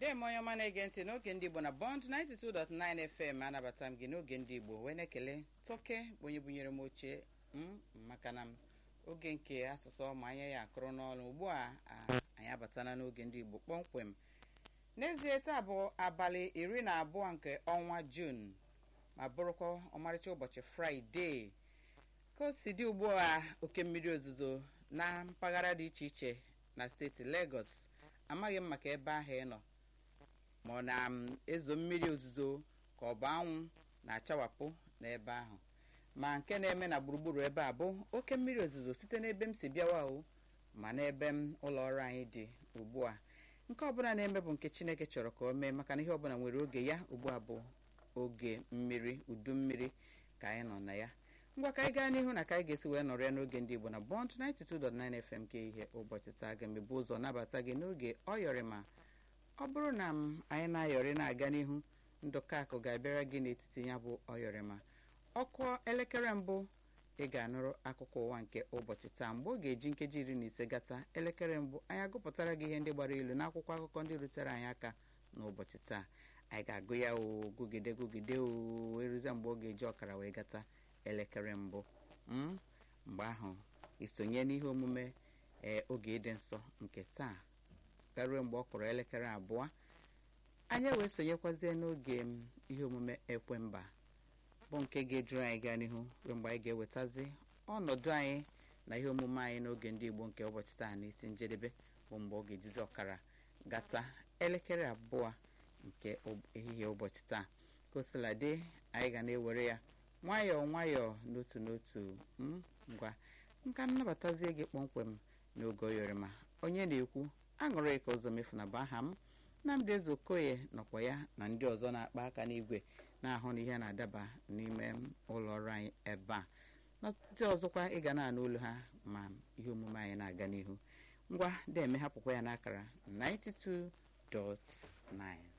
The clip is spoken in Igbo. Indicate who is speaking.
Speaker 1: dem onye ọma na-ege ntị n'oge ndị igbo na bond 92.9 fm anabata m gị n'oge ndị igbo wee na-ekele toke bụ onye bunyere m oche m maka na oge nke asụsụ ọma anya ya akụrụ n'ọnụ ugbu a anyị abatana n'oge ndị igbo kpọmkwem n'ezie taa bụ abalị iri na abụọ nke ọnwa jun ma bụrụkwa ọmarịcha ụbọchị fraịde ka o si dị ugbu a oke mmiri ozuzo na mpaghara dị iche iche na steeti Lagos amaghị m maka ebe ahụ ị nọ ma ọ na-ezo mmiri ozuzo ka ọ bụ anwụ na-achawapụ n'ebe ahụ ma nke na-eme na gburugburu ebe a bụ oke mmiri ozuzo site n'ebe m si bịawa o ma n'ebe m ụlọ ọrụ anyị dị ugbu a nke ọbụla na-eme bụ nke Chineke chọrọ ka o mee maka na ihe ọbụla nwere oge ya ugbu a bụ oge mmiri udu mmiri ka anyị nọ na ya ngwa ka anyị gaa n'ihu na ka anyị ga-esi wee nọrọ ya n'oge ndị Igbo na Bond 92.9 FM nke ihe ụbọchị taa ga-emebu ụzọ nabata gị n'oge ọyọrịma ọ bụrụ na m anyị na-ayọrị na-aga n'ihu ndụka akụ ga-abịara gị n'etiti ya bụ ọyọrịma ọkụ elekere mbụ ị ga-anụrụ akụkọ ụwa nke ụbọchị taa mgbe ọ ga-eji nkeji iri na ise gata elekere mbụ anyị agụpụtara gị ihe ndị gbara ilu n'akwụkwọ akụkọ ndị rutere anyị aka n'ụbọchị taa anyị ga-agụ ya o gụgide gụgide o eruzie mgbe ọ ga-eji ọkara wee gata elekere mbụ mgbe ahụ isonye n'ihe omume ee oge ịdị nsọ nke taa garuo mgbe ọ kụrụ elekere abụọ anyị wee sonyekwazie n'oge ihe omume ekwemba bụ nke ga-ejuru anyị gaa n'ihu ruo mgbe anyị ga-ewetazi ọnọdụ anyị na ihe omume anyị n'oge ndị Igbo nke ụbọchị taa n'isi njedebe bụ mgbe ọ ga-ejizi ọkara gata elekere abụọ nke ehihie ụbọchị taa ka o sila dị anyị ga na-ewere ya nwayọọ nwayọọ n'otu n'otu ngwa nka nnabatazie gị kpọmkwem n'oge oyọrịma onye na-ekwu aṅụrị ka ụzọ mefu na bụ aha m Nnamdị Ezeokoye nọkwa ya na ndị ọzọ na-akpa aka n'igwe na-ahụ na ihe na-adaba n'ime ụlọ ọrụ anyị ebe a ndị ọzọkwa ị ga na-anụ olu ha ma ihe omume anyị na-aga n'ihu ngwa deme hapụkwa ya n'akara 92.9